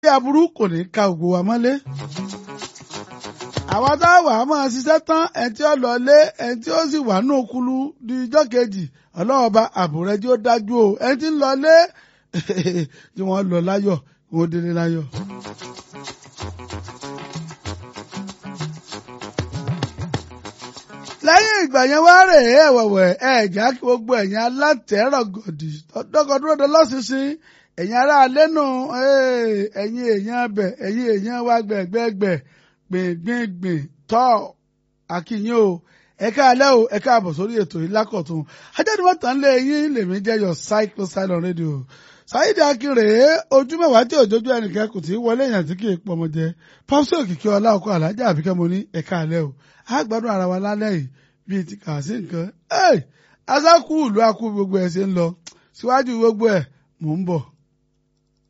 bí aburú kò ní ka ògo wa mọ́lé. àwọn tá a wà á máa ṣiṣẹ́ tán ẹni tí ó lọ lé ẹni tí ó sì wà ní òkúlu di ijọ́ kejì ọlọ́ọ̀ba àbúrẹ́ tí ó dájú o ẹni tí ń lọ lé tí wọ́n lọ láyọ̀ wọ́n délé láyọ̀. lẹ́yìn ìgbà yẹn wá rè é ẹ̀wẹ̀wẹ̀ ẹ̀já kí gbogbo ẹ̀yin alátẹ̀rọ̀ gòdì dọ́gọdúró lọ́sísìn ẹ̀yin ará alẹ́ nù ẹ̀yin èèyàn bẹ̀ ẹ̀yin èèyàn wá gbẹ̀gbẹ̀gbẹ̀ gbìngbìngbìn tọ́ àkìyìn o ẹ̀ka alẹ́ o ẹ̀ka àbọ̀ sórí ètò yìí lákọ̀tún ajáde wọ́n tàn lé yín lèmi jẹ́yọ̀ cycle silent radio Saheed Akínrè ojú mẹ́wàá tí òjòjú ẹnìkan kò tí wọlé èèyàn tí kì í pọmọ jẹ pọ́sí òkìkí ọlá ọkọ alájà àbíkẹ́ mo ní ẹ̀ka alẹ́ o àgbàdùn ara wa lálẹ́ yìí bíi ti kà sí nǹkan asákú ìlú akú gbogbo ẹ̀ ṣe ń lọ síwájú gbogbo ẹ̀ mò ń bọ̀.